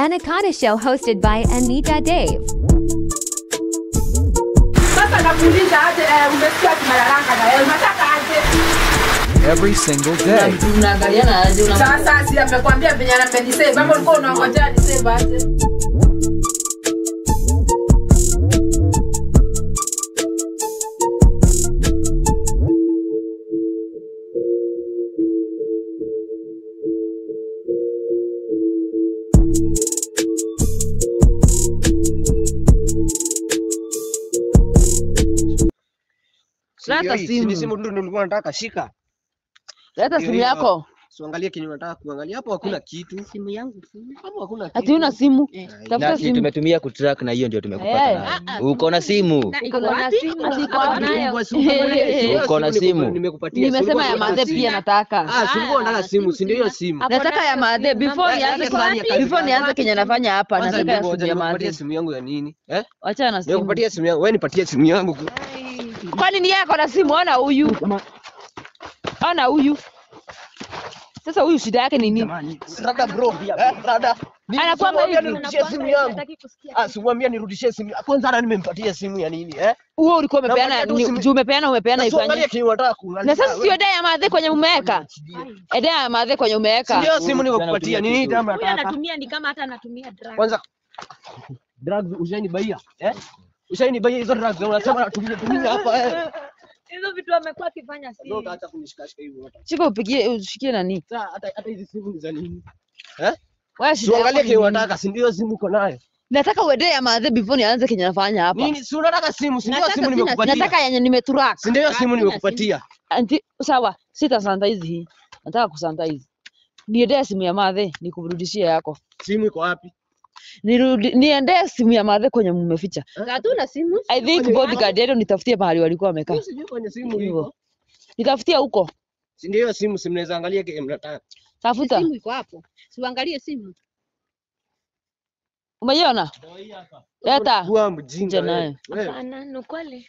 Anaconda Show hosted by Anita Dave. Sasa nakuuliza aje, eh, umesikia tumelalanga na wewe, unataka aje? every single day. Mnaangaliana aje una Sasa si amekwambia venye amenisave, ama ulikuwa unangojea nisave aje? Leta Hii, si ni simu. simu ndio nilikuwa nataka shika. Leta Hiyo simu hiyo. yako. Siangalie kenye unataka kuangalia hapo hakuna kitu. simu yangu sina. Hapo hakuna kitu. Ati una simu? Eh. Tafuta Na si simu. tumetumia kutrack na hiyo ndio Eh. tumekupata nayo. Uko na simu? Na iko Uko na wapi? simu? Ati iko Hapa wapi? nayo. Ulikuwa si ukaangalia Eh, simu. uko na Simu simu. Nimekupatia. Nimesema Ulikuwa ya unataka madhe simu. pia nataka. Ah, si ulikuwa unataka simu, si ndio hiyo simu? Nataka ya madhe before nianze Nataka ya kazi before nianze gani? kenye nafanya hapa Kwanza nataka ya ngoja, simu ya nimekupatia madhe. simu yangu ya nini? Eh? Acha na simu. Nimekupatia simu yangu. Wewe nipatie simu yangu. Kwani ni yako na simu? Ona huyu. Ona huyu. Sasa huyu shida yake ni nini? Rada bro. Eh, rada. Anakwambia Simwambia hivi. nirudishie simu yangu. Ah, simwambia nirudishie simu. Kwanza hata nimempatia simu ya nini? Eh? Huo ulikuwa umepeana Namwambia tu ni- simu- juu umepeana umepeana Na si uangalie ifanye. kenye unataka kuangalia. Na sasa sio dai ya madhe kwenye umeweka. Edea ya madhe kwenye Si umeweka. ndio simu nimekupatia. Ni nini kama Huyu nataka? anatumia ni kama hata anatumia drug. Kwanza drugs ushanibaia. Eh? Ushanibaia hizo drugs unasema natumia tumia hapa eh. Hizo vitu amekuwa akifanya si. Ndio utaacha kunishikashika hivyo. Shika upigie ushikie nani? Sasa hata hata hizi simu ni za nini? Eh? Wewe shida yako Tuangalie ni kenye nini? unataka, si ndio simu uko nayo? Nataka uende ya madhe before nianze kenye nafanya hapa. Nini? Si unataka simu, si ndio Nataka simu sina nimekupatia? Nataka yenye nimetrack. Si ndio simu Sina nimekupatia? Anti, sawa, sita sanitize hii. Nataka kusanitize. Niendee simu ya madhe nikurudishie yako. Simu iko wapi? Nirudi niendee simu ya madhe kwenye mmeficha. Hatuna simu. I think bodyguard yetu nitafutie mahali walikuwa wamekaa. Mimi sijui kwenye simu Hivyo. iko. Nitafutie huko. Si ndio hiyo simu, si mnaweza angalia kile mnataka. Tafuta. Simu iko hapo. Siuangalie simu. Umeiona? Leta. Kuwa Nje mjinga nayo. wewe. Wewe. Hapana, ni kweli.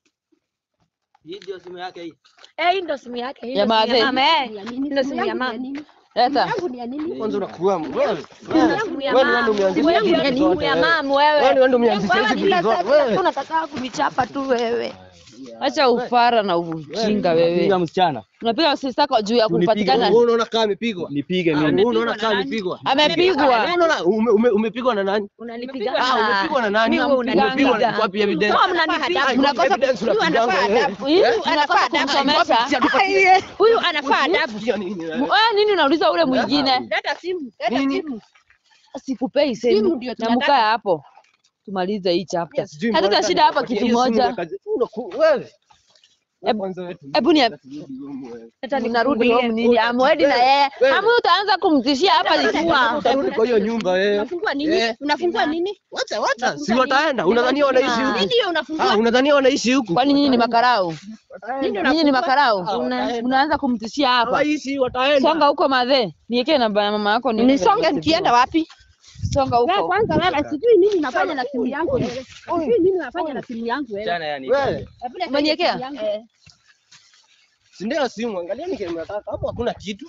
Hii ndio simu yake hii. Eh, hii ndo simu yake. Hii Ya ndo simu madhe. ya mama. Eh, Ya nini? Ndio Simu simu ya yangu mama. ni ya nini? Leta. Yangu ni ya nini? Kwanza unakuwa wewe. Simu yangu ya Wewe ni wewe mama. ndio umeanzisha Simu yangu hizi ya vitu nini? zote, Ya wewe. mama Wewe wewe. ndio ndio umeanzisha Wewe hizi kila vitu zote. saa Wewe. unataka kunichapa tu wewe. Acha ufara na ujinga Piga wewe. msichana. Unapiga sister kwa juu ya kupatikana. Wewe unaona kama amepigwa? Nipige Ah, mimi. Wewe unaona kama amepigwa? Amepigwa. Wewe unaona ume- ume- umepigwa na nani? Unanipiga. Ah, umepigwa na nani? Mimi wewe Umepigwa unanipiga. na wapi evidence? Kama mnanipiga. Ah, Mnakosa- evidence unapiganga wewe. Hii unataka kumsomesha. Huyu anafaa adabu. Unasikia nini wewe? Wewe nini unauliza ule mwingine? Leta simu. Leta Nini? simu. Sikupei Simu simu. ndio Na tunataka. mkae hapo. Tumalize hii chapter. Sijui Hatuna mbona shida hapa nikupatia kitu hiyo simu moja. ya kazi. Unaku- Wewe. Eb- Kwanza wewe tu- Hebu ni turudi home wewe. Leta narudi nifungulie. home nini? Amwedi na yeye. Wewe. Amu utaanza kumtishia hapa likiwa. Utarudi kwa hiyo nyumba wewe. Unafungua nini? Eh. Unafungua nini? Wacha wacha, si Unafungua wataenda. nini? Unadhania wanaishi Nini huku? ndio Ah, unafungua? unadhania wanaishi huku? Kwani nyinyi ni makarau? Nini Nyinyi ni unafungua? makarau? Ah, wataenda. Unaanza kumtishia hapa. Hawaishi, wataenda. Songa huko madhe. Niekee namba ya mama yako ni Nisonge nikienda wapi? Songa Wewe huko. kwanza wewe sijui nini nafanya na simu yangu wewe. Sijui nini nafanya na simu yangu wewe. Msichana yani. Wewe, Hebu leta Umeniekea? simu yangu. si ndio simu, angalieni kile mnataka. Hapo hakuna kitu.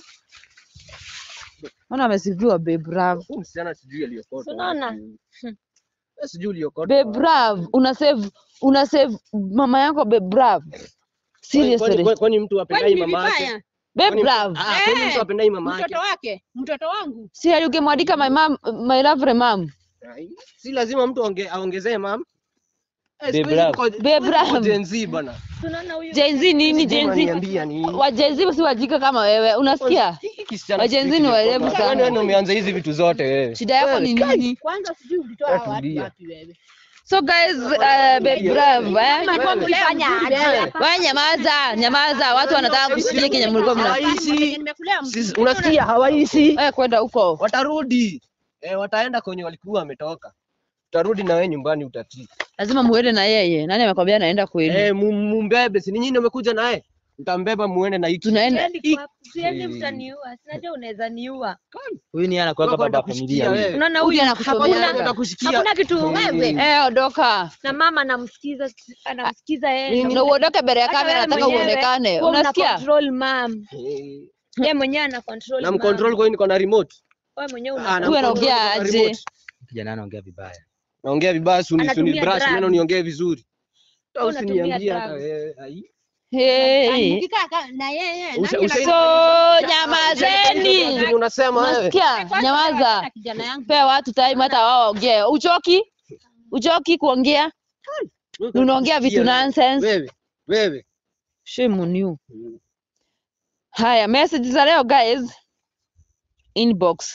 Mbona amesifiwa babe bravo. Huyu msichana sijui aliyokota. Unaona? Wewe sijui uliyokota. Babe bravo. Una save una save mama yako babe bravo. Kwani- Seriously. kwani- Kwani mtu Kwani apendai ni mama yake? vibaya? Babe Kwani- bravo. Ah, kwani mtu apendai mama yake? Mtoto wake, mtoto wangu. Si aligemwandika my mom my lovely mom. Ai, Si lazima mtu aonge- aongezee mam. Eh, Babe siku hizi Ram. tuko- Babe siku hizi tuko Ram. Gen Z bana. Tunaona huyu. Gen Z nini Gen Z? Unaniambia nini? Wa Gen Z si wajika kama wewe. Unasikia? Hiki kisichana Wa Gen Z sijui ni kiliyokota. waerevu Yaani sana. wewe ndio umeanza hizi vitu zote wewe. Shida yako ni Wewe, nini? Kwanza sijui ulitoa hawa watu Tulia. wapi wewe. So guys, uh, babe bravo eh. Mlikuwa mkifanya aje? Wewe nyamaza, nyamaza. Watu wanataka kusikia kenye mlikuwa mna. Hawaishi. Nimekulea mtu. Sisi- Unasikia hawaishi. Wewe kwenda huko. Watarudi. Eh, wataenda kwenye walikuwa wametoka. Utarudi na wewe nyumbani utatii. Lazima muende na yeye. Nani amekwambia naenda kwenu? Eh, mu- mumbebe, si ni nyinyi mmekuja naye? Mtambeba muende na hiki. Tunaenda Siendi kwa- Siendi mtaniua. Sinajua unaweza niua. Huyu ni anakuanga Wewe baba kwenda familia kushikia huyu. wewe. Unaona huyu huyu anakusomea. Hakuna atakushikia. hakuna kitu wewe Eh, ondoka. na mama anamsikiza anamsikiza yeye Nini? Na uondoke mbele ya Hata kamera, wewe nataka mwenyewe, uonekane. wewe una Unasikia? control mam Eh, yeye mwenyewe ana control Na mam. mcontrol kwa hiyo niko na remote. Wewe mwenyewe Ah, una na Huyu mkono anaongea kwa aje? remote. Kijana anaongea vibaya. Naongea vibaya suni suni Anatumia brush drugs. neno niongee vizuri. Hata Wewe unatumia usiniambie hata drugs. wewe. ai. Hey. Mkikaa ka- na yeye Usha- nani usha- So Zenye nyamazeni. unasema wewe. Nasikia, nyamaza. ana- kijana yangu Pea watu time hata wao waongee. Uchoki? Uchoki kuongea? Unaongea vitu nonsense. Wewe, wewe. Shame on you. Haya, message za leo guys. Inbox.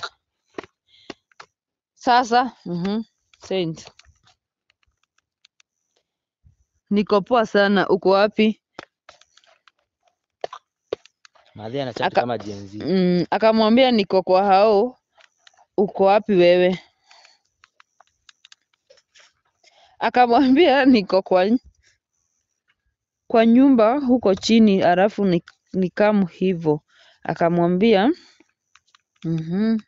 Sasa, mhm. Send. Niko poa sana. Uko wapi? Madhi anachat Aka- kama Gen Z. Mm, akamwambia niko kwa hao. Uko wapi wewe? Akamwambia niko kwa kwa nyumba huko chini, alafu ni, nikamu hivyo. Akamwambia mhm.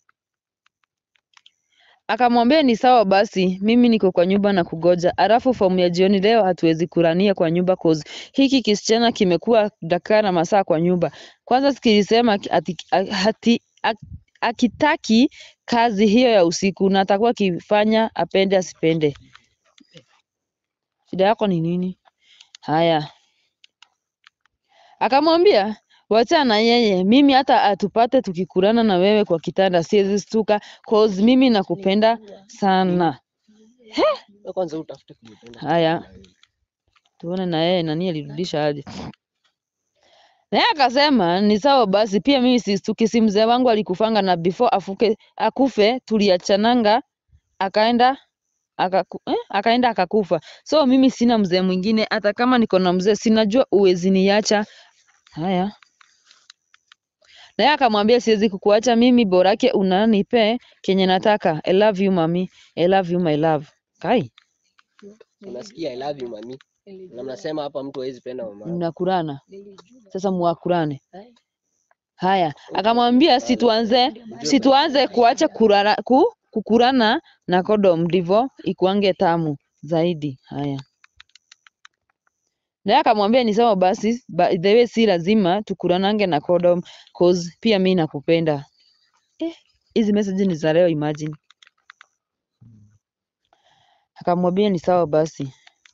Akamwambia ni sawa basi, mimi niko kwa nyumba na kugoja. Alafu fomu ya jioni leo hatuwezi kurania kwa nyumba cause hiki kisichana kimekuwa dakaa na masaa kwa nyumba. Kwanza sikilisema ki- ati, a- hati, a- akitaki kazi hiyo ya usiku na atakuwa akifanya apende asipende. Shida yako ni nini? Haya, akamwambia wachana na yeye, mimi hata atupate tukikurana na wewe kwa kitanda siwezi stuka cause mimi nakupenda sana. Wewe Kwanza utafute kunipenda. Haya, tuone na yeye nani alirudisha aje. Naye akasema ni sawa basi, pia mimi sistuki, si mzee wangu alikufanga na before afuke, akufe tuliachananga, akaenda akaku, eh, akaenda akakufa. So mimi sina mzee mwingine, hata kama niko na mzee sinajua uwezi niacha. Haya, naye akamwambia siwezi kukuacha mimi, borake unanipe kenye nataka. I love you mami, I love you my love. Kai, Unasikia I love you mami. Na mnasema hapa mtu hawezi penda mama. yake. mnakurana sasa, muakurane. Haya, akamwambia situanze situanze kuacha kurara, ku, kukurana na kodom ndivyo ikuange tamu zaidi. Haya, naye akamwambia ni sawa basi, by the way si lazima tukuranange na kodom cause pia mi nakupenda. Eh, hizi message ni za leo, imagine. Akamwambia ni sawa basi.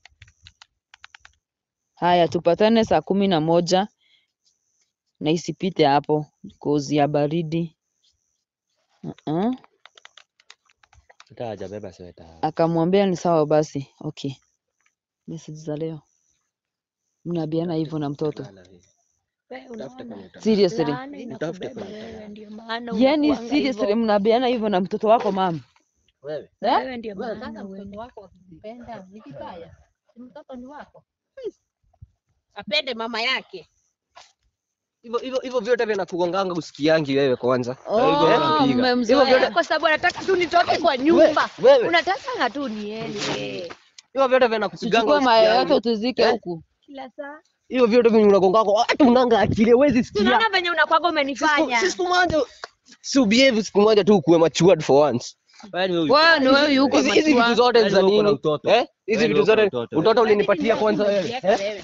Haya, tupatane saa kumi na moja na isipite hapo cause ya baridi. Uh-uh. Hata hajabeba sweta. Akamwambia ni sawa basi. Okay. Message za leo. Mnaambiana hivyo na mtoto. Wewe Tafuta unaona kama utapata. Seriously. laana Utafute inakubeba kwenye wewe, mtandao. ndio maana Yaani unakuanga seriously hivyo. mnaambiana hivyo na mtoto wako mama. Wewe. Eh? Wewe ndio Wewe maana sasa wewe mtoto wako akikupenda ni kibaya. Si mtoto ni wako. Apende mama yake. Hivyo hivyo hivyo vyote vinakugonganga usikiangi wewe kwanza. Oh, Hivyo vyote- mmemzoea. kwa sababu anataka tu nitoke kwa nyumba. Wewe. Unataka tu niende Hivyo vyote vinakupiganga Tuchukue mayai yote usikiangi. utuzike Eh? huku. kila saa. Hivyo vyote vinye unagongako hata unanga akili huwezi sikia. Tunaona venye unakwaga umenifanya. Siku moja si ubehave siku moja tu ukuwe matured for once. Wewe ni wewe. Wewe ni wewe yuko Hizi hizi vitu machua. zote ni Yaani za wewe uko na nini? utoto. Eh? Hizi Yaani vitu wewe uko na zote utoto. utoto ulinipatia kwanza wewe. Niweke Eh? wewe.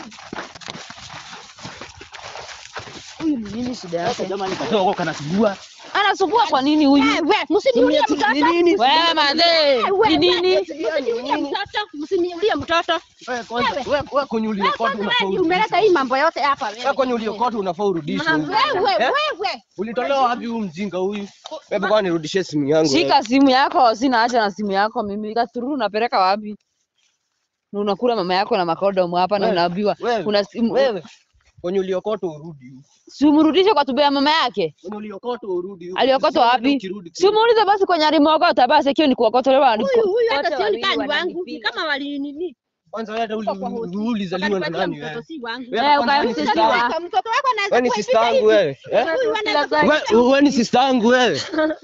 Huyu ni nini shida yake? Jamani katoa kwa kanasugua. Anasugua kwa nini huyu? Wewe, msiniulie mtoto. Ni nini? Wewe madhe, ni nini? Msiniulie mtoto. Msiniulie mtoto. Wewe kwanza wewe wewe kwenye uliokotu Kwanza unafaa wewe urudishwe. umeleta hii mambo yote hapa Wewe wewe. kwenye uliokotu unafaa urudishwe. Wewe, Eh? wewe. Ulitolewa wapi huyu mjinga huyu? Wewe kwa nirudishie simu yangu. wewe. Shika simu yako, sina haja na simu yako mimi. Katururu unapeleka wapi? Na unakula mama yako na makodomu hapa na Wewe, unaambiwa wewe, kuna simu. Wewe kwenye uliokoto urudi huku. Si umrudishe kwa tubea mama yake. Kwenye uliokoto urudi huku. Aliokotwa Usione wapi? ukirudi Si kule. umuulize basi kwenye alimwokota basi ikiwa ni kuokotolewa aliko. Huyu huyu hata Wote sio wawili kani wangu. wananipiga. Kama wali nini? Kwanza wewe hata uli- Kwa hosi. uli- ulizaliwa na Wakanipatia nani mtoto wewe? si wangu. Wewe Eh, kwanza wewe ni ukamsikia. sister yangu. Mtoto wako anaweza Wewe ni kuwa sister yangu wewe. Eh? Huyu anaweza kuwa Wewe wewe ni sister yangu wewe.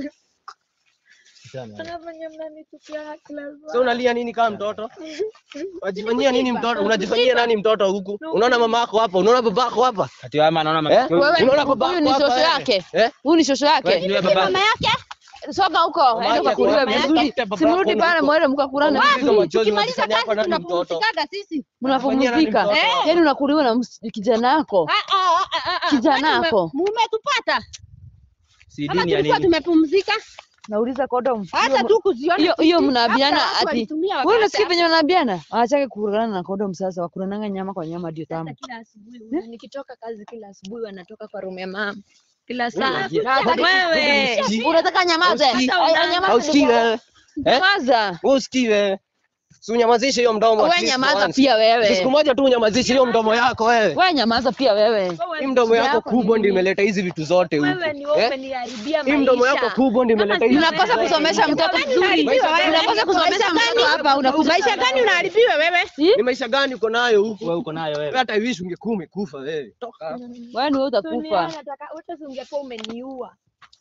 Unafanya mnanitupia kila saa. Sasa unalia nini kama mtoto? Unajifanyia nini mtoto? Unajifanyia nani mtoto huku? Unaona mama yako hapa? Unaona baba yako hapa? Ati wewe anaona Eh? matukio. Wewe Unaona baba huyu yako ni hapa? shosho wewe? yake. Eh? Huyu ni shosho Wewe yake. ni wewe baba. mama yake. Soga huko, Mama ende yake ukakuliwe wewe, vizuri. tafute baba Simrudi yako pale huko. mwende mkakurane Hizo vizuri. machozi Tukimaliza unajifanyia hapa kazi nani mtoto? tunapumzikaga sisi. Mnapumzika. Unafanyia nani mtoto? Yaani unakuliwa na ms- kijana wako. Ah, ah, ah, ah, ah. Kijana Kwani wako. mume- Mumetupata. Si Kama dini ya tulikuwa nini? tumepumzika Nauliza condom. hata tu kuziona Hiyo hiyo sisi, mnaambiana hata watu ati walitumia wewe wakaacha unasikia venye wanaambiana? Waachake kukulana na condom sasa, wakulananga nyama kwa nyama ndio tamu. Kila asubuhi nikitoka kazi, kila asubuhi wanatoka kwa room ya mama kila saa. unajia- Wewe Unataka nyamaze? Hausikii? Ay, ay, nyamaza Hausikii ndio- wewe? Eh? Nyamaza. Wewe usikii wewe? Si unyamazishe hiyo mdomo. at Wewe least nyamaza once. pia Siku wewe. moja tu unyamazishe hiyo mdomo yako wewe. Wewe nyamaza pia wewe. Hii mdomo yako kubwa ndio imeleta hizi vitu zote huku. wewe ni wewe Eh? umeniharibia Hii mdomo yako maisha. kubwa ndio imeleta hizi vitu Unakosa zote. kusomesha mtoto vizuri. Unakosa kusomesha mtoto hapa unakuja. maisha gani unaharibiwa wewe Ni maisha gani uko nayo huku? Wewe uko nayo Wewe wewe. hata wish ungekuwa umekufa wewe. Toka hapa. Wewe ni wewe Dunia utakufa. nataka hata si ungekuwa umeniua.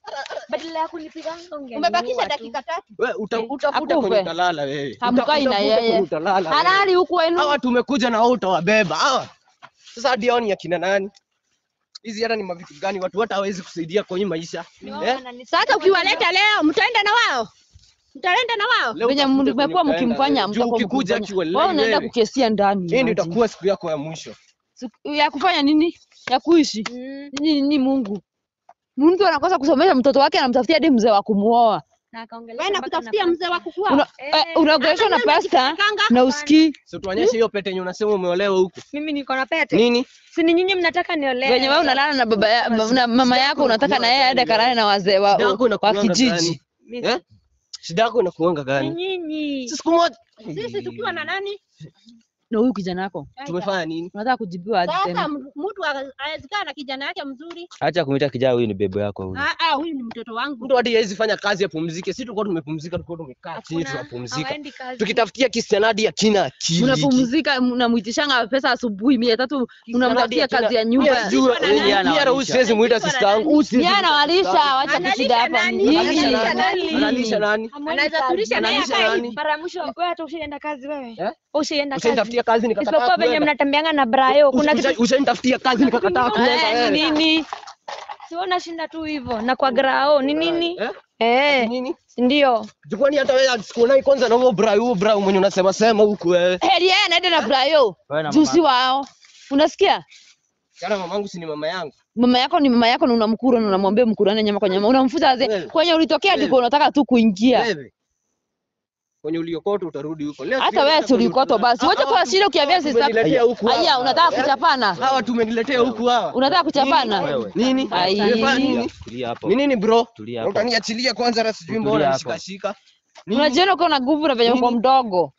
Badala ya kunipiganga ungeniua. umebakisha tu. dakika tatu Wewe uta- utafuta Akufe. kwenye utalala wewe. Hamkai na Utafuta yeye. kwenye utalala wewe. Halali huku wenu. Hawa tumekuja na wao utawabeba. Hawa. Sasa hadi hao ni akina nani? Hizi hata ni mavitu gani watu hata hawezi kusaidia kwenye maisha. Eh? sasa ukiwaleta leo mtaenda na wao mtaenda na wao Leo Venye utakuja mmekuwa kwenye utaenda mkimfanya wewe. Juu mtakuwa ukikuja mkimfanya. akiwa Wewe unaenda wewe. kukesia ndani. Hii ndio imagine. itakuwa siku yako ya mwisho. Siku- ya kufanya nini? Ya kuishi. Mm, Ni, ni Mungu. Mtu anakosa kusomesha mtoto wake anamtafutia hadi mzee wa kumuoa. na akaongelesha wewe mpaka nakutafutia na mzee wa kukua Una, eh, unaongeleshwa na pasta na usikii. Si tuonyeshe hiyo pete yenye unasema umeolewa huku. Mimi niko na pete. Nini? Si ni nyinyi mnataka niolewe. Venye wewe unalala na baba ya, na mama yako unataka na yeye aende kalale na wazee wa, Shida yako wa inakuanga kijiji. gani? Mimi- Eh? Shida yako inakuanga Ni gani? nyinyi. Siku moja sisi tukiwa na nani Na huyu kijana wako tumefanya nini? unataka kujibiwa aje sasa tena? m- mtu awezi kaa na kijana yake mzuri Acha kumuita kijana huyu ni bebo yako huyu. Ah, ah, huyu ni mtoto wangu Mtu hadi hawezi fanya kazi apumzike. Sisi tulikuwa tumepumzika, tulikuwa tumekaa chini Hakuna, tunapumzika. hawaendi kazi. Tukitafutia kisichana hadi akina akili. Mnapumzika, mnamwitishanga pesa asubuhi mia tatu, mnamtafutia kazi ya nyumba. Jua Yeye hata huyu siwezi muita sister yangu. Huyu siwezi Yeye muita anawalisha, sister yangu. wacha Analisha kushida hapa. nani? Nyinyi. Analisha nani? Nini? Analisha nani? Hamwendi anaweza kazi. tulisha naye Analisha akae nani? Mara ya mwisho wewe hata ushaenda kazi wewe. Eh? Ushaenda kazi. Ushanitafutia kazi nikakataa Isipokuwa venye kuenda. mnatembeanga na Brayo. Kuna Usha- kitu Ushanitafutia kazi nikakataa kuenda. Eh, wewe. ni nini? siona shinda tu hivyo na kwa grao ni nini? Eh? Eh, Nini? ndio. Jukwani hata wewe sikuonai kwanza na huo bra huo bra mwenye unasema sema huku wewe. Heri yeye anaenda na Brayo. Wewe na Jusi mama. wao. Unasikia? Kana mamangu si ni mama yangu. Mama yako ni mama yako na unamkura na unamwambia mkurane nyama kwa nyama. Unamfuta aze. Wewe. Kwenye ulitokea Wewe. ndiko unataka tu kuingia. Wewe. Kwenye uliokoto utarudi huko. Leo Hata sijui wewe hata si kwenye ulikoto utalala. basi. Wacha Hawa kwa tu- shida ukiambia hawa sister. tumeniletea huku hawa. Aya, unataka Eh? kuchapana? Hawa tumeniletea huku hawa. Unataka kuchapana? Wewe. Nini? Ai. Tumefanya nini? Tulia hapo. Ni nini bro? Tulia hapo. Utaniachilia kwanza hata sijui Tulia mbona hapo. nishika shika. Nini? Unajiona uko na nguvu na venye uko Nini? mdogo.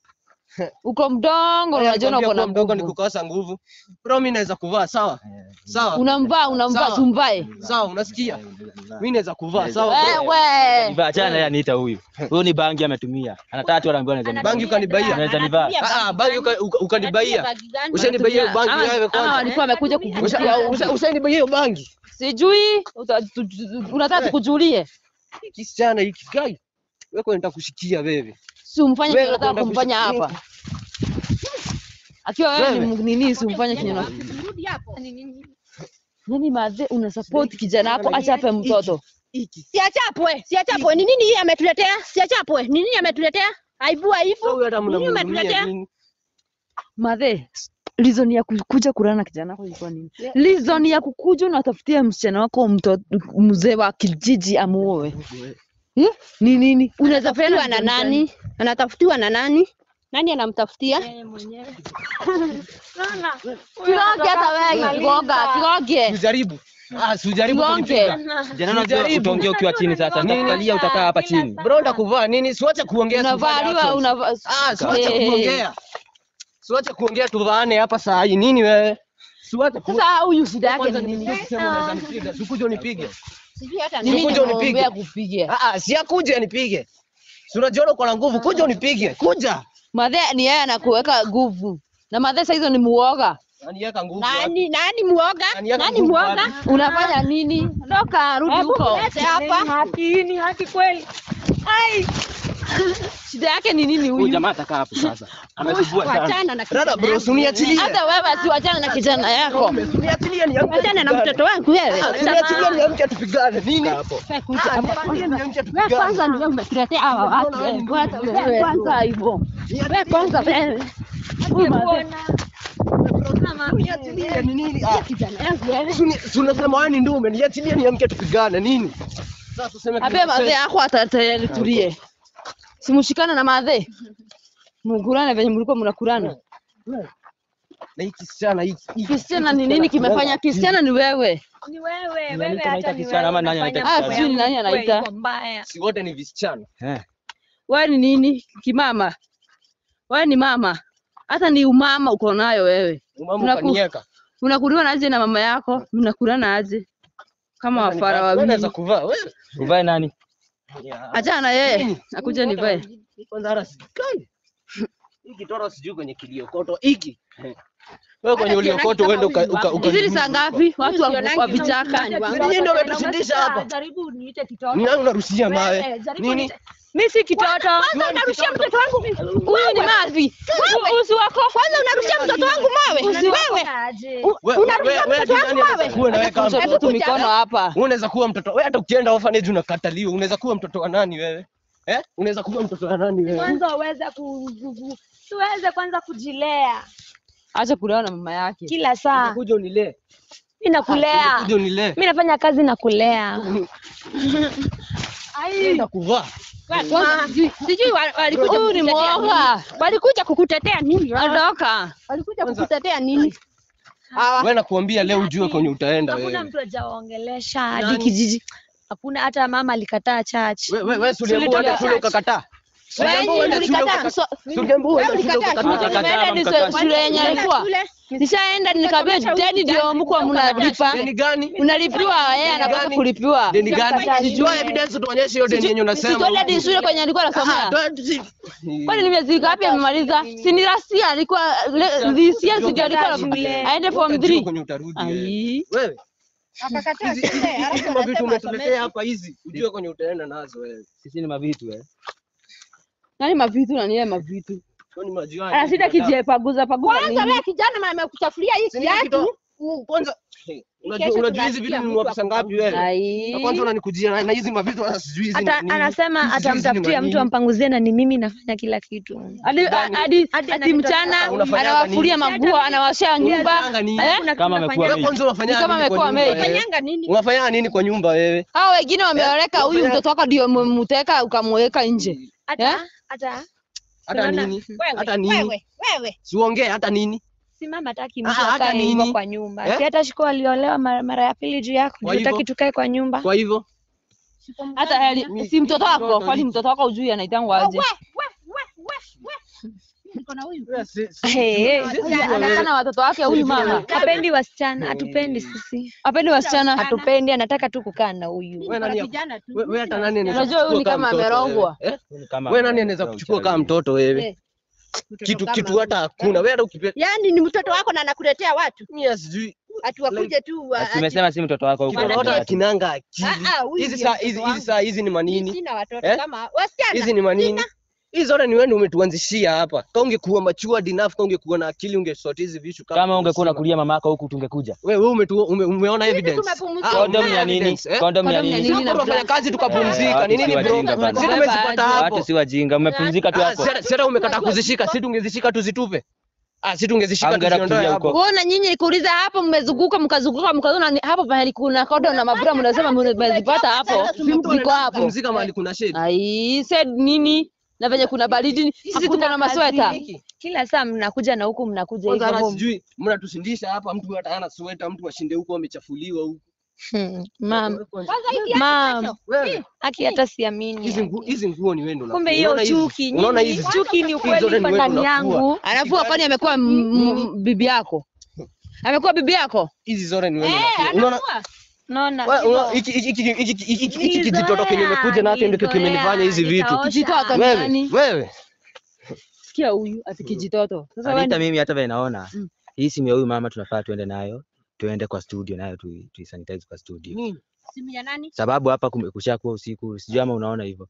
Uko mdogo na Haya, unajiona uko nikwambia na kuwa mdogo ni nguvu. kukosa nguvu. Bro, mimi naweza kuvaa sawa? Sawa. Unamvaa, unamvaa Sawa. tumvae. Sawa, unasikia? Mimi naweza kuvaa sawa. bro? Wewe. Niva achana naye aniita huyu. Huyu ni bangi ametumia. Anataka tu anaambiwa anaweza niva. Bangi ukanibaia. Anaweza nivaa. Ah, ah, bangi uka- uka- ukanibaia. Ushanibaia bangi Ama- wewe ama kwanza. walikuwa wamekuja Usha- kuvutia usha- Ushanibaia hiyo bangi. sijui uta- tu- tu- unataka Eh. tukujulie Hii Kisichana hiki gai. Wewe nitakushikia wewe. si umfanye Wewe kenye unataka kwenda kumfanya kushika- hapa akiwa wewe ni Wewe. mu- nini si umfanye kenye una- rudi hapo nani madhe una support kijana wako achape mtoto Hiki. siachapwe siachapwe ni nini hii ametuletea siachapwe ni nini ametuletea aibu Sasa aibu huyu hata Nini mnamhudumia umetuletea? nini? madhe reason ya kukuja kulala na kijana wako ilikuwa nini reason ya kukuja unatafutia msichana wako mtoto mzee wa kijiji amuoe Eh? ni nini unaweza anatafutiwa penda na nani anatafutiwa na nani nani anamtafutia kiroge hata wewe kiroga kiroge Usijaribu. Ah, usijaribu Kigonge. kunipiga. Jana unajua Usijaribu. utaongea ukiwa chini sasa. Nitakukalia utakaa hapa chini. Bro, ndakuvaa nini? Siwache kuongea tufanye unavaliwa actions. unava Ah, siwache Eh. kuongea. Siwache kuongea tuvaane hapa saa hii. Nini wewe? Siwache ku- sasa huyu shida yake Kwanza ni nini nipigie kusema unaweza nipiga. Sikuje unipige. sijui hata ni mimi Kuja unipige. nimemwambia kupige Ah ah, si akuje anipige. Si unajiona uko na nguvu, kuja unipige. Kuja. madhe ni yeye anakuweka nguvu na madhe saa hizo ni muoga Aniweka nguvu. wapi? nani nani muoga Aniweka nani nguvu muoga wapi? unafanya nini ndoka rudi huko Lete hapa Haki ni haki kweli. Ai, shida yake ni nini Huyu huyu jamaa atakaa hapo sasa. Amesumbua sana. wachana na Dada bro, usiniachilie. hata wewe asiwachana na kijana yako Usiniachilie niamke. wachana na mtoto wangu wewe Usiniachilie niamke tupigane. Nini? Hapo. kuja Niamke wewe tupigane. kwanza ndio umetuletea hawa watu wewe kwanza wewe kwanza hivyo wewe kwanza wewe huyu madhe Mama. Niachilie ni nini? Ah. Suni- si unasema wewe ni ndume, niachilie niamke tupigane nini? Sasa tuseme Abe kile- madhe yako atatayari tulie. Simushikana na madhe. Mkulane venye mlikuwa mnakulana. na hiki kisichana hiki. hiki- Kisichana hiki ni nini kisichana kimefanya? Kisichana ni wewe. Ni wewe, Ni wewe anaita hata ni kisichana ama wewe nani anaita unafanya Ah, mambo sijui ni yangu nani kuwa anaita. iko mbaya. Si wote ni visichana. Eh. Wewe ni nini? Kimama. Wewe ni mama. Hata ni umama uko nayo wewe. Mama Tunaku- ukanieka. Unakuliwa aje na mama yako? Mnakulana aje? Kama Sasa wafara nika- wewe unaweza wawili. kuvaa wewe. Uvae nani? Ya. Achana na yeye. Nini? Akuja nivae. Kwanza hata sikai. Hiki toro sijui kwenye kiliokoto hiki. Wewe kwenye uliokoto uende uka uka uka. Hizi ni saa ngapi? Watu wa, wa vichaka. Nyinyi ndio umetushindisha hapa. Jaribu niite kitoto. Ni nani unarushia mawe? Wewe, jaribu Nini? niite- Mimi si kitoto. Kwanza unarushia mtoto wangu Huyu ni mavi. Usi wako. kwanza unarushia mtoto wangu mawe wewe Aje. Wewe wewe Unarushia wewe mtoto nani wangu anaweza mawe? kuwa nawe kama Mtoto mtoto? tu mikono hapa. Unaweza kuwa mtoto. Wewe hata ukienda orphanage unakataliwa. Unaweza kuwa mtoto wa nani wewe? Eh? Unaweza kuwa mtoto wa nani wewe? Kwanza uweze ku ku- ku- tuweze kwanza kujilea Acha kulewa na mama yake. kila saa. Kuja unilee. Mimi nakulea. Kuja unilee. Mimi nafanya kazi na kulea. Nenda kuvaa. Kwanza, sijui- sijui wa- walikuja Huyu ni kukutetea nini? mwoga. walikuja kukutetea nini Ondoka. walikuja Kwanza- kukutetea nini Hawa- Wewe nakuambia leo ujue kwenye utaenda Hakuna wewe. mtu hajaongelesha hadi Nani? kijiji. Hakuna hata mama alikataa church. Wewe wewe si uliambiwa Tulitoka uende shule church. ukakataa. Si Wewe uliambiwa uende shule ulikataa. ukakataa. So- Si uliambiwa uende Wewe shule ulikataa. ukakataa. Mkakataa, Nimeenda ni mkakataa. shule yenye alikuwa. Shule. Nishaenda nikaambia deni ndio mko mnalipa. Deni gani? Unalipiwa yeye anataka gani? kulipiwa. Deni gani? Sijui. Toa evidence tuonyeshe hiyo deni yenye unasema. Sitole hadi shule kwenye alikuwa Ah, anasomea. toa- si- Kwani ni miezi ngapi amemaliza? Si ni last year alikuwa le- this year si ndio alikuwa Shule. aende form Utajua 3. kwenye utarudi wewe. Ai. Wewe Akakataa hizi shule, hizi- alafu hizi mavitu anasema umetuletea asomeshwe. hapa hizi, ujue kwenye utaenda nazo wewe. Sisi ni mavitu eh. Nani mavitu na niye mavitu? Kwani majirani Ana shida wanakataa? kijepaguza paguza kwanza nini? wewe kijana ma- amekuchafulia hii Si nini kiatu kito- u- Kwanza hey, unajua Kesho unajua hizi tunasikia vitu ni mtu pesa ngapi wewe? Ai. Na kwanza unanikujia na- na hizi mavitu hata sijui hizi Hata ni nini. anasema Hizi sijui hizi ni atamtafutia manini. mtu ampanguzie na ni mimi nafanya kila kitu. Hadi Gani? hadi Hadi ati ananitoa- mchana Unafanyanga anawafulia nini? manguo, anawashia nyumba. Unafanyanga nini? Eh? Kama amekuwa Wewe maid. kwanza unafanya Ni kama nini kwa amekuwa nyumba maid. wewe? Fanyanga nini Unafanya nini kwa nyumba wewe? Hao wengine wameoleka, huyu unafanya- mtoto wako ndio umemteka ukamweka nje. Eh? Hata hata Hata Unaona? nini? wewe Hata nini? wewe wewe Siongee hata nini? si mama hataki Ah, mtu hata akae hivyo nini? kwa nyumba. Eh? Si hata shiko aliolewa mara, mara ya pili juu yako. Kwa Ndio hivyo? hataki tukae kwa nyumba. Kwa hivyo Hata heli, Mi- si mtoto wako, mtoto kwani hiki. mtoto wako ujui anaitangwa aje? wewe si- si- Hey, hey. Anakana watoto wake huyu mama. Hapendi wasichana, hatupendi sisi. Apendi wasichana. Hatupendi, anataka tu kukaa na huyu. wewe nani ya- kijana tu wewe wewe hata nani anaweza Unajua huyu ni kuchukua kama mtoto amerogwa. wewe? Eh? Ni kama Wewe nani anaweza kuchukua kama mtoto wewe? Mtoto Kitu kama kitu hata hakuna. Wewe hata ukipenda yaani ni mtoto wako na anakuletea watu mimi sijui ati wakuje tu wa- Ati Tumesema si mtoto wako huko. kitu hata Wanaketi. akinanga akili. Ah, ah, huyu Hizi ndio saa mtoto hizi wangu. hizi saa hizi ni manini? sina watoto Eh? kama wasichana Hizi ni manini? Hizi zote ni wewe ndio umetuanzishia hapa. Kama ungekuwa matured enough, kama ungekuwa na akili ungesort hizi vitu Kama ungekuwa mzima. unakulia mamako huku tungekuja. Wewe wewe umetu, ume, umeona evidence. tumepumzika. Ah, Kondom umeona ya nini? evidence, eh? Kondom ya Kondom ya nini? nini? Sisi tunafanya kazi Eh, tukapumzika. watu Ni nini si bro? wajinga bana. Sisi tumezipata hapo. Watu si wajinga, mmepumzika tu Ah, hapo. sasa sasa umekataa kuzishika, si tungezishika tuzitupe. Ah, si tungezishika Haungeenda tuziondoe kutulia hapo. huko. Kuona nyinyi nikuuliza hapo, mmezunguka mkazunguka mkaona ni- hapo pahali kuna kodo na mabura, mnasema mmezipata hapo, ziko hapo. Pumzika mahali kuna shade. Ai, said nini? Na venye kuna baridi, sisi tuko na masweta. Kila saa mnakuja na huku mnakuja Kwanza hata hivyo. sijui mnatushindisha hapa, mtu hata hana sweta, mtu ashinde huko amechafuliwa huko. Hmm, Mam, Kwanza hii kiatu mam, kesho. Wewe haki hata hizi siamini. nguo hizi nguo ni wewe ndo Kumbe unafua. hiyo Unaona hizi? chuki, Unaona nyinyi hizi? chuki ni Hizi ukweli zote iko ni wewe ndani ndo unafua. yangu. Alafu kwani amekuwa m- m- bibi yako? Amekuwa bibi yako? Hizi zote ni wewe ndo Eh, unafua. Unaona anafua. Naona Wewe, hivyo. unaona, hiki hiki hiki hiki hiki hiki hiki kijitoto kenye imekuja nacho ndio kimenifanya hizi vitu. Kijitoto ni Wewe, nani? wewe. Sikia huyu ati kijitoto. Sasa wewe Anita, ni- mimi hata vile naona Mm. hii simu ya huyu mama tunafaa tuende nayo, tuende kwa studio nayo tu, tu sanitize kwa studio, Nini? Simu ya nani? sababu hapa kume- kushakuwa usiku, sijui ama unaona hivyo.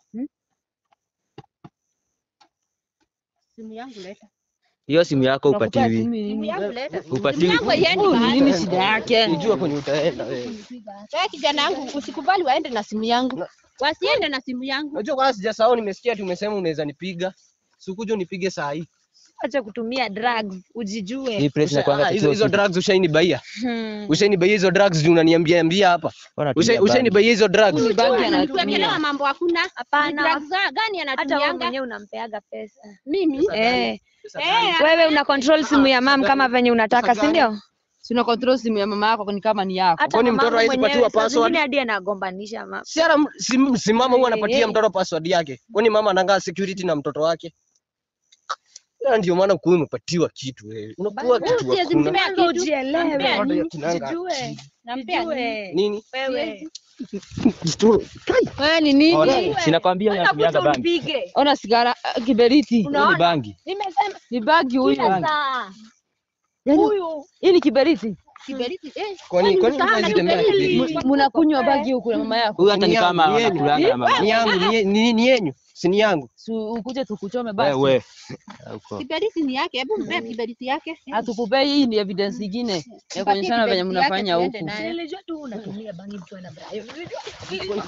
Simu yangu leta. Hiyo simu yako unakupea upatiwi, simu Simu nini? yangu leta. upatiwi. yangu haiendi Huyu ni mahali. nini shida yake? Unajua kwenye utaenda wewe. Wewe kijana yangu usikubali waende na simu yangu. Wasiende na simu yangu. Unajua kwanza sijasahau nimesikia ati umesema unaweza nipiga. Sikuje unipige saa hii. acha kutumia drugs ujijue. Hii place inakuanga Ah, hizo kituo hizo kitu. drugs ushainibaia. Hmm. Ushainibaia hizo drugs juu unaniambia ambia hapa. Mbona Usha- tumia bangi? Ushainibaia hizo drugs. Ni bangi Tuwekelewa anatumia. mambo hakuna. Hapana, Drugs za- gani hata wewe anatumianga? mwenyewe unampeaga pesa. Mimi? Eh, Eh, wewe una control simu ya mam kama venye unataka, si ndio? Sina control simu ya mama yako ni kama ni yako. Hata Kwani mtoto mamangu hawezi mwenyewe patiwa saa password? zingine hadi anagombanisha mama. Si ara si, si mama huwa anapatia Eh. mtoto password yake. Kwani mama anangaa security na mtoto wake? Na ndio maana kuwa umepatiwa kitu wewe. Unakuwa kitu siwezi hakuna. mpea Mpaka kitu. ujielewe, Bado ya kinanga. jijue, Nampea nini? jijue. Nini? Wewe Wewe ni nini? Ona, Sinakwambia huyu anatumianga unakuja bangi. unipige. Ona sigara uh, kiberiti. Hii ni bangi. Nimesema Ni bagi huyu. kila saa. Yaani, Huyu Hii ni kiberiti. Kiberiti, eh. Kwani kwani msahana unaweza tembea kiberiti. kiberiti? M- Mnakunywa bagi huku na mama yako. Huyu hata ni Ni yangu, kama ni yenyu. anakulanga na mama. Ni yangu, ni ye- ni ni yenyu. Si ni yangu. Si ukuje tukuchome basi. Wewe. Huko. Kiberiti ni yake, hebu mpea kiberiti yake. Hatukupei hii ni evidence nyingine ya kuonyeshana venye kiberiti yake mnafanya tuende huku. naye. nilijua tu unatumia bangi mtu ana Brian. Nilijua.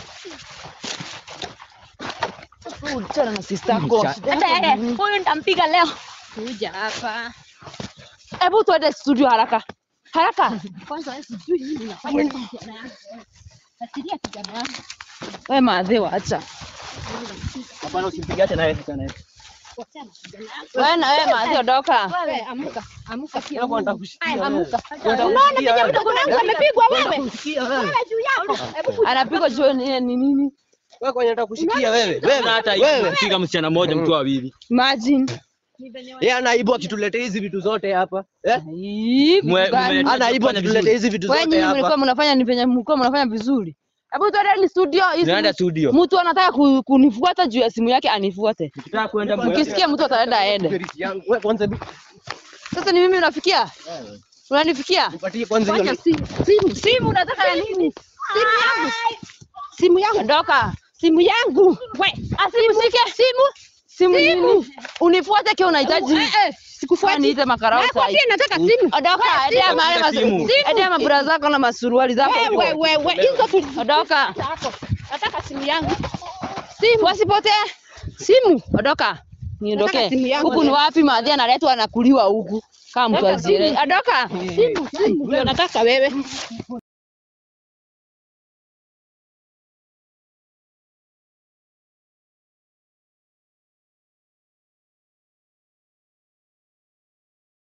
Uchana na sister yako. Hata yeye huyu nitampiga leo. Kuja hapa. Hebu tuende studio haraka. Haraka. Kwanza wewe sijui nini unafanya na kijana yangu. Fikiria kijana yangu. Wewe maadhiwa acha. Hapana usimpige hata naye hata naye. Wachana na kijana yangu. Wewe na wewe maadhiwa doka. Wewe amuka, amuka pia. Hapo nataka kushikia. Haya, wewe. amuka. Nataka Unaona kushikia venye wewe. mdogo wangu amepigwa wewe? Kusikia wewe. Wewe juu yako. Hebu Anapigwa juu ni ni nini? Wewe kwani nataka kushikia wewe. Wewe Wewe hata wewe. kumpiga msichana mmoja mkiwa wawili. Imagine. Yeye anaibu akituletea hizi vitu zote hapa. Eh? Hii vitu Mwe- gani? mwe- Anaibu Fanya akituletea vizuri. hizi vitu Wewe zote nyinyi mlikuwa hapa. mnafanya ni venye mlikuwa mnafanya vizuri. Hebu tuende ni studio hizi. Tunaenda studio. Mtu anataka ku- kunifuata juu ya simu yake anifuate. Ukitaka kwenda mwe- Ukisikia mtu ataenda aende. Kiberiti yangu. Wewe kwanza bi- Sasa ni mimi unafikia? Unanifikia? nipatie kwanza fanya hiyo. simu. Simu. Simu unataka ya nini? Simu yangu. Simu yangu. Doka. Simu yangu. We, Asimshike simu. Simu nini? Unifuate kile unahitaji. eh, eh, sikufuati. Niite makarao Nako sai. pia nataka simu. Odoka, endea mahali Nataka simu. mas- endea mabura zako na masuruali zako. Wewe, huko. wewe, hizo tu. Odoka. Zako. Nataka simu yangu. Simu wasipotee. Simu. Odoka. Niondoke. Nataka simu yangu. Huku ni wapi maadhi analetwa anakuliwa huku. Kama mtu aziele. Odoka. Simu, simu. Ndio nataka wewe.